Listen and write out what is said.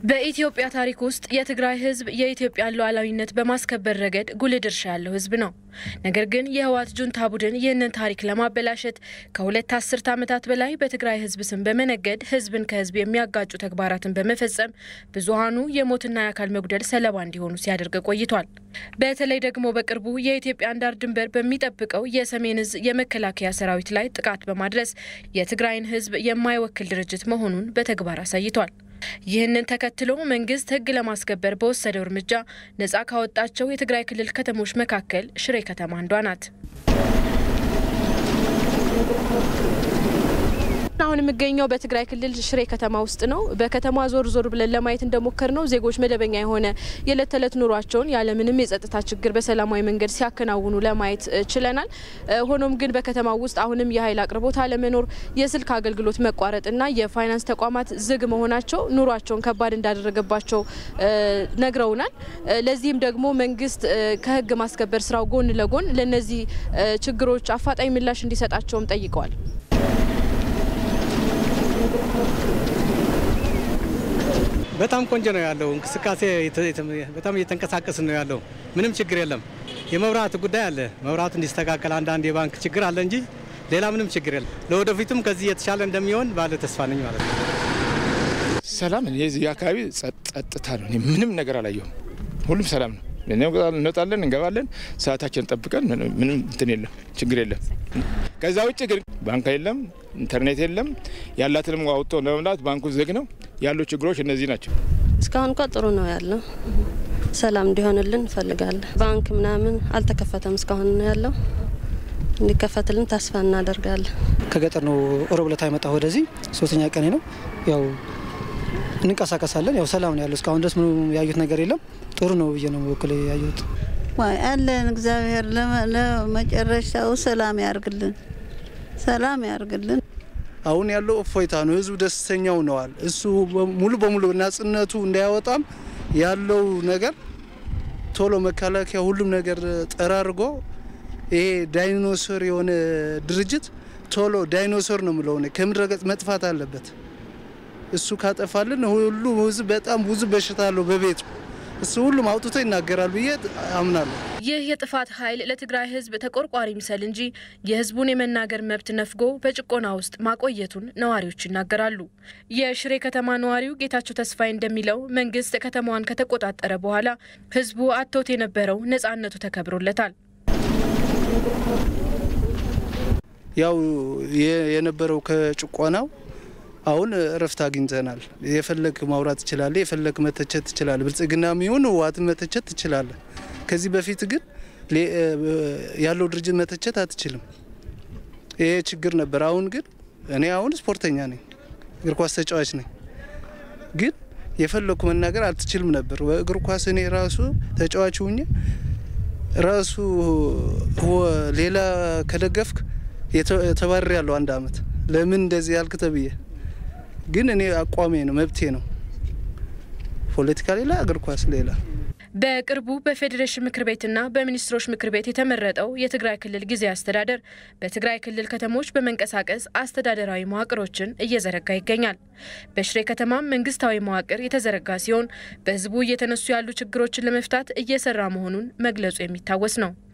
በኢትዮጵያ ታሪክ ውስጥ የትግራይ ሕዝብ የኢትዮጵያን ሉዓላዊነት በማስከበር ረገድ ጉልህ ድርሻ ያለው ሕዝብ ነው። ነገር ግን የህወሓት ጁንታ ቡድን ይህንን ታሪክ ለማበላሸት ከሁለት አስርት ዓመታት በላይ በትግራይ ሕዝብ ስም በመነገድ ሕዝብን ከሕዝብ የሚያጋጩ ተግባራትን በመፈጸም ብዙሃኑ የሞትና የአካል መጉደል ሰለባ እንዲሆኑ ሲያደርግ ቆይቷል። በተለይ ደግሞ በቅርቡ የኢትዮጵያን ዳር ድንበር በሚጠብቀው የሰሜን እዝ የመከላከያ ሰራዊት ላይ ጥቃት በማድረስ የትግራይን ሕዝብ የማይወክል ድርጅት መሆኑን በተግባር አሳይቷል። ይህንን ተከትሎ መንግስት ህግ ለማስከበር በወሰደው እርምጃ ነጻ ካወጣቸው የትግራይ ክልል ከተሞች መካከል ሽሬ ከተማ አንዷ ናት። አሁን የምገኘው በትግራይ ክልል ሽሬ ከተማ ውስጥ ነው። በከተማ ዞር ዞር ብለን ለማየት እንደሞከር ነው ዜጎች መደበኛ የሆነ የዕለት ተዕለት ኑሯቸውን ያለምንም የጸጥታ ችግር በሰላማዊ መንገድ ሲያከናውኑ ለማየት ችለናል። ሆኖም ግን በከተማው ውስጥ አሁንም የኃይል አቅርቦት አለመኖር፣ የስልክ አገልግሎት መቋረጥና የፋይናንስ ተቋማት ዝግ መሆናቸው ኑሯቸውን ከባድ እንዳደረገባቸው ነግረውናል። ለዚህም ደግሞ መንግስት ከህግ ማስከበር ስራው ጎን ለጎን ለእነዚህ ችግሮች አፋጣኝ ምላሽ እንዲሰጣቸውም ጠይቀዋል። በጣም ቆንጆ ነው ያለው እንቅስቃሴ፣ በጣም እየተንቀሳቀስን ነው ያለው። ምንም ችግር የለም። የመብራት ጉዳይ አለ። መብራቱ እንዲስተካከል አንዳንድ የባንክ ችግር አለ እንጂ ሌላ ምንም ችግር የለም። ለወደፊቱም ከዚህ የተሻለ እንደሚሆን ባለ ተስፋ ነኝ ማለት ነው። ሰላም የዚህ አካባቢ ጸጥታ ነው። እኔ ምንም ነገር አላየሁም። ሁሉም ሰላም ነው። እንወጣለን፣ እንገባለን፣ ሰዓታችን ጠብቀን ምንም እንትን የለም፣ ችግር የለም። ከዛ ውጭ ግን ባንክ የለም፣ ኢንተርኔት የለም። ያላትንም አውጥቶ ለመምላት ባንኩ ዝግ ነው። ያሉ ችግሮች እነዚህ ናቸው። እስካሁን እንኳ ጥሩ ነው ያለው። ሰላም እንዲሆንልን እንፈልጋለን። ባንክ ምናምን አልተከፈተም እስካሁን ነው ያለው። እንዲከፈትልን ተስፋ እናደርጋለን። ከገጠር ነው ሮብ ዕለት የመጣሁ ወደዚህ ሶስተኛ ቀኔ ነው። ያው እንንቀሳቀሳለን። ያው ሰላም ነው ያለው። እስካሁን ድረስ ምንም ያዩት ነገር የለም። ጥሩ ነው ብዬ ነው በኩል ያየሁት። ዋይ አለን። እግዚአብሔር ለመጨረሻው ሰላም ያርግልን፣ ሰላም ያርግልን። አሁን ያለው እፎይታ ነው። ህዝቡ ደስተኛው ነዋል። እሱ ሙሉ በሙሉ ነጻነቱ እንዳያወጣም ያለው ነገር ቶሎ መከላከያ ሁሉም ነገር ጠራርጎ ይሄ ዳይኖሶር የሆነ ድርጅት ቶሎ ዳይኖሶር ነው የምለው ከምድረ ገጽ መጥፋት አለበት። እሱ ካጠፋልን ሁሉ ህዝብ በጣም ብዙ በሽታ አለው በቤቱ እሱ ሁሉም አውጥቶ ይናገራል ብዬ አምናለሁ። ይህ የጥፋት ኃይል ለትግራይ ህዝብ ተቆርቋሪ ምሰል እንጂ የህዝቡን የመናገር መብት ነፍጎ በጭቆና ውስጥ ማቆየቱን ነዋሪዎች ይናገራሉ። የሽሬ ከተማ ነዋሪው ጌታቸው ተስፋዬ እንደሚለው መንግስት ከተማዋን ከተቆጣጠረ በኋላ ህዝቡ አጥቶት የነበረው ነጻነቱ ተከብሮለታል። ያው የነበረው ከጭቆናው አሁን እረፍት አግኝተናል። የፈለግ ማውራት ትችላለ፣ የፈለግ መተቸት ትችላለ። ብልጽግና የሚሆን ህወሓት መተቸት ትችላለ። ከዚህ በፊት ግን ያለው ድርጅት መተቸት አትችልም። ይሄ ችግር ነበር። አሁን ግን እኔ አሁን ስፖርተኛ ነኝ፣ እግር ኳስ ተጫዋች ነኝ። ግን የፈለግኩ መናገር አልትችልም ነበር። በእግር ኳስ እኔ ራሱ ተጫዋች ሁኜ ራሱ ሌላ ከደገፍክ ተባረር ያለው አንድ አመት ለምን እንደዚህ ያልክ ተብዬ ግን እኔ አቋሜ ነው፣ መብቴ ነው። ፖለቲካ ሌላ፣ እግር ኳስ ሌላ። በቅርቡ በፌዴሬሽን ምክር ቤትና በሚኒስትሮች ምክር ቤት የተመረጠው የትግራይ ክልል ጊዜያዊ አስተዳደር በትግራይ ክልል ከተሞች በመንቀሳቀስ አስተዳደራዊ መዋቅሮችን እየዘረጋ ይገኛል። በሽሬ ከተማም መንግስታዊ መዋቅር የተዘረጋ ሲሆን በህዝቡ እየተነሱ ያሉ ችግሮችን ለመፍታት እየሰራ መሆኑን መግለጹ የሚታወስ ነው።